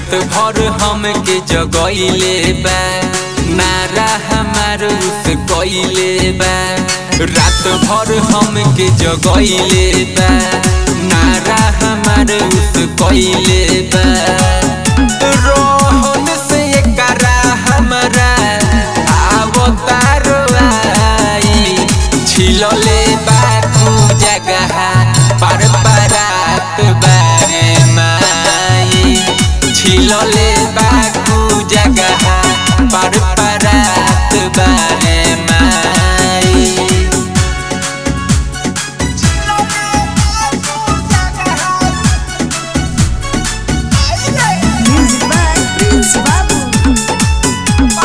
रात भर हमके जगैले बा नारा हमार उस कैले बा रात भर हमके जगैले बा नारा हमार उस कैले बा रोहन से करा हमरा आवतारो आई छिलले बाकू जगह पर परात बारे माई छिलले बाकू जगह पर परात बारे माई Music by Prince Babu.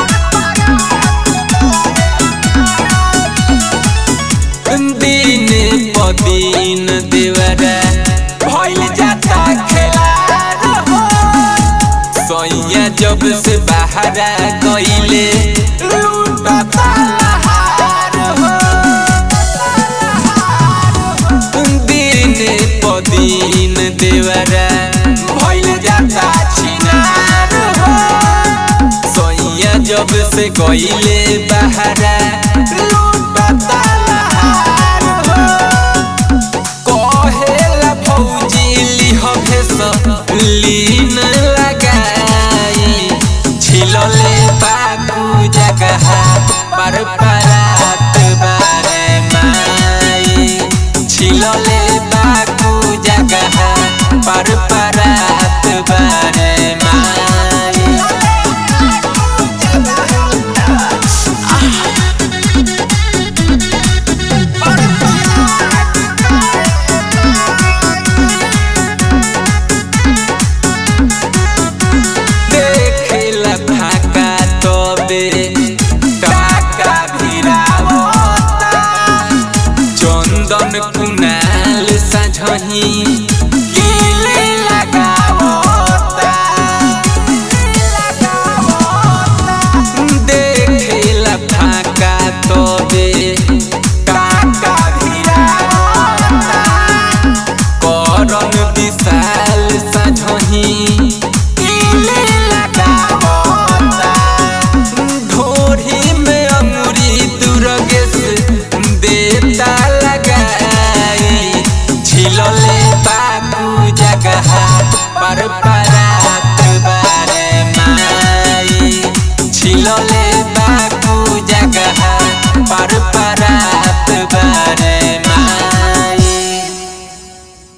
दिन पदीन देवरा भइल जाता खेलार हो सैया जब से बाहरा गइले लूटता लहार हो दिन पदीन देवरा भइल जाता छिनार हो सैया जब से गइले बाहरा लूटता लहार हो कहेला फौजी लिह भेस लीन लगाई छिलले बाकू जगह पर परात बारे माई छिलले बाकू जगह पर परात बारे माई देखेला फाका तबे टाका भिरावता चंदन कुनाल साझही